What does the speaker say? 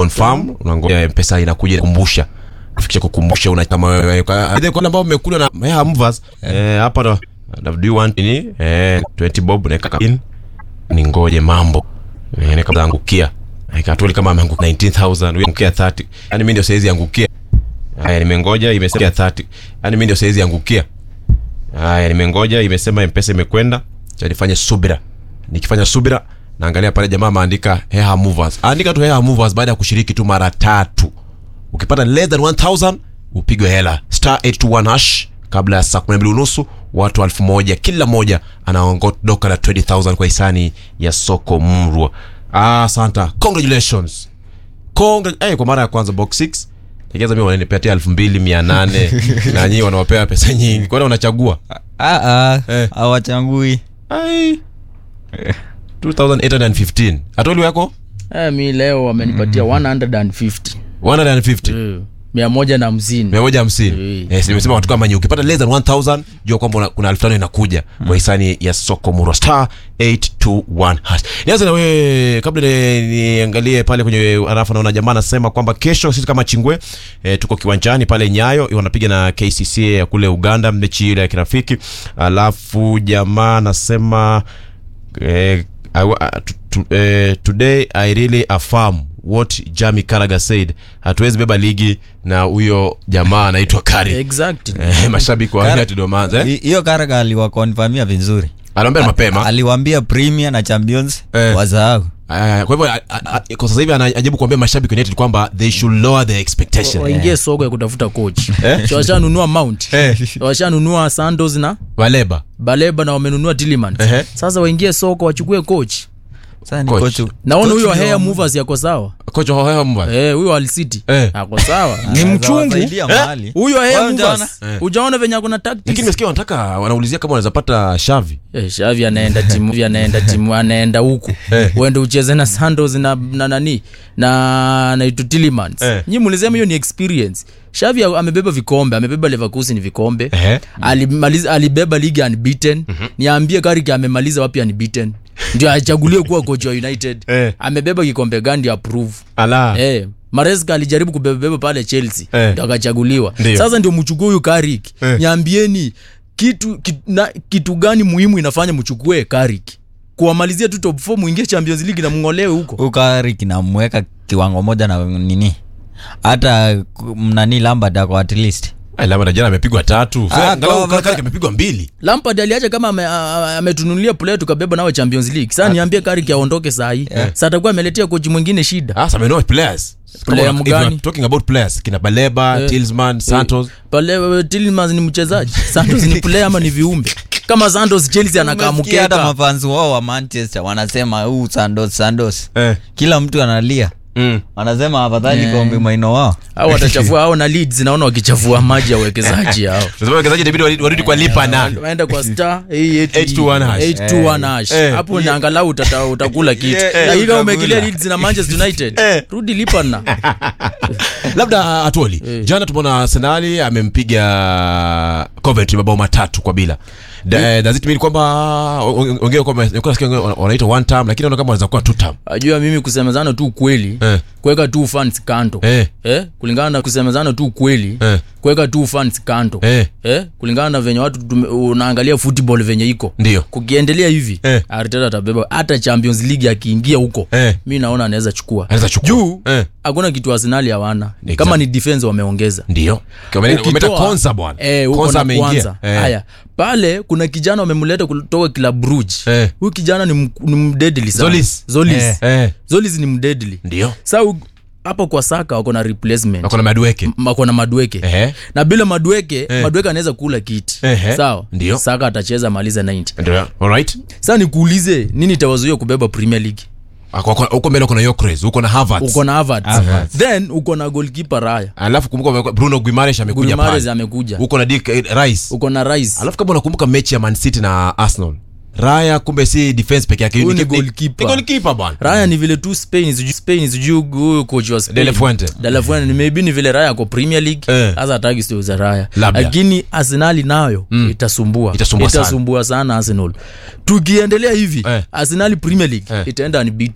confirm unangoja mpesa inakuja kukumbusha kufikisha kukumbusha una kama wewe kwa kwa ambao umekula na yeah, mvas eh hapa ndo do you want ni eh 20 bob na kaka in ni ngoje mambo eh kama angukia ikatuli kama ameanguka 19000 wewe angukia 30 yani mimi ndio siwezi angukia haya nimengoja imesema 30 yani mimi ndio siwezi angukia haya nimengoja imesema mpesa imekwenda cha nifanye subira nikifanya subira naangalia pale jamaa ameandika heha movers andika tu heha movers baada ya kushiriki tu mara tatu ukipata less than 1000 upigwe hela star 821 hash kabla ya saa 12 unusu watu elfu moja kila moja anaondoka na 20000 kwa hisani ya soko mrwa ah santa congratulations Congra eh, kwa mara ya kwanza box 6 Tegeza mimi wananipatia elfu mbili mia nane na nyinyi wanawapea pesa nyingi kwani unachagua Ah, ah, Eh. hawachangui ai 2815 atoli wako Eh, mi leo wamenipatia 150 150 Eh, mia moja na hamsini mia moja hamsini Eh. yes, nimesema watu kama nyinyi ukipata less than 1000 jua kwamba una- kuna elfu tano inakuja kwa hisani ya soko murwa star 821 hash nianze na wewe kabla ni- niangalie pale kwenye arafa naona jamaa anasema kwamba kesho sisi kama chingwe e, tuko kiwanjani pale nyayo wanapiga na kcc ya kule uganda mechi ile ya kirafiki alafu jamaa anasema eh, I, wa- uh, to, to, eh, today i really affirm what jami karaga said hatuwezi beba ligi na huyo jamaa anaitwa kari exact eh, mashabiki wa Kara- United wameanza eh? Hi- hiyo karaga aliwakonfamia vizuri aliambia mapema aliwambia premier na champions Eh. wasahau Aya, kwa hivyo a- a- a- kwa sasa hivi anajaribu kuambia mashabiki wa United kwamba they should lower their expectation waingie soko ya kutafuta coach So washanunua mount washanunua sandos na waleba baleba na wamenunua Tielemans. Ehe. sasa waingie soko wachukue coach sasa ni Coach. coach- naona coach huyo ndio hair wa- movers yako sawa kocha hohewa mbwa Eh, huyo alisiti Eh. ako sawa ni Anaweza mchungu wasaidia mahali. huyo hair Wewe movers unaona? ujaona venye akona lakini tactics nimesikia wanataka wanaulizia kama wanaweza pata shavi Eh, shavi anaenda timu Shavi anaenda timu anaenda huku Eh. uende ucheze na sandos na, na nani na na Tielemans Eh. nyi mulisema hiyo ni experience shavi a- amebeba vikombe amebeba leverkusen vikombe Ehe. alimaliza alibeba ligi unbeaten niambie kariki amemaliza wapi unbeaten ndio achaguliwe kuwa coach wa united Eh. amebeba kikombe gani approve ala Eh, Maresca alijaribu kubebabeba pale Chelsea Eh. ndio akachaguliwa. Ndio. Sasa ndio mchukue huyu Carrick. Eh. Niambieni kitu kitu, na, kitu gani muhimu inafanya mchukue Carrick? Kuwamalizia tu top 4 muingie Champions League na mngolewe huko. huyu kari kinamweka kiwango moja na nini hata ku- mnani lambert ako at least Ai, labda jana amepigwa tatu Ah, angalau kwa- Kaka amepigwa mbili Lampard aliacha kama ame- a- a- ametunulia player tukabeba nao Champions League. Sasa niambie Carrick aondoke saa hii. Sasa atakuwa ameletea kochi mwingine shida. Ah, some know players. Player Kama- if mgani? you're talking about players, kina Baleba, Eh. Tillsman, Santos. Pale Tielemans ni mchezaji. Santos ni player ama ni viumbe? Kama Santos Chelsea anakaa Umesikia hata mkeka. mafansi wao wa manchester wanasema huu sandos sandos Eh. kila mtu analia Mm. wanasema afadhali Eh. kombe maino wao Au watachafua hao na Leeds naona wakichafua maji ya wawekezaji hao. Tunasema wachezaji inabidi warudi- warudi kwa lipa na. waenda kwa star 821 hash. 821 hash Eh. hapo ni angalau utata- utakula kitu Eh, eh, lakini kama utakula. umekilia Leeds na Manchester United Eh. rudi lipa na Labda Atwoli. Jana tumeona Arsenal amempiga Coventry mabao matatu kwa bila. Da- eh, Does it mean kwamba ongea kwamba nilikuwa nasikia wengine wana- wanaita one term lakini naona kama wanaweza kuwa two term. ajua mimi kusemezana tu ukweli Eh. kuweka tu fans kando Eh. Eh, kulingana na kusemezana tu ukweli Eh. kuweka tu fans kando Eh. Eh, kulingana na venye watu tume- unaangalia football venye iko Ndio. kukiendelea hivi Eh. Arteta atabeba hata Champions League akiingia huko Eh. mi naona anaweza chukua Anaweza chukua. juu Eh. hakuna kitu Arsenal hawana Exactly. kama ni defense wameongeza Ndio. Wameleta wameleta Ukitoa- Konza bwana. Eh, huko Konza na ameingia. kwanza. Eh. haya pale kuna kijana wamemleta kutoka kila bruge Eh. huyu kijana ni, m- ni mdedli sana. Zolis. Zolis. Eh. Eh. Zolis ni mdedli Ndio. sa u- hapo kwa saka wako na replacement Wako na Madueke. M- wako na madweke Ehe. na bila madweke Eh. madweke anaweza kula kiti Ehe. sawa Ndio. saka atacheza maliza 90 Ndio. All right. sasa nikuulize nini itawazuia kubeba premier league huko mbele uko na Yokres, uko na Havertz. uko na Havertz. Havertz. then uko na golkipa raya alafu kumbuka wamekuwa- Bruno Guimaraes amekuja Guimaraes pale amekuja uko na Dick eh, Rice uko na Rice alafu kama unakumbuka mechi ya Man City na Arsenal Raya kumbe si defense peke yake Huyu ni ni- ni- goalkeeper. ni goalkeeper bwana raya ni vile tu spain sijui- spain sijui huyu coach wa Spain. De La Fuente. De La Fuente, ni maybe ni vile raya ako premier league Eh. hasa hataki stori za raya Labda. lakini arsenali nayo itasumbua Itasumbua sana. itasumbua sana arsenal tukiendelea hivi Eh. arsenali premier league Eh. itaenda unbeaten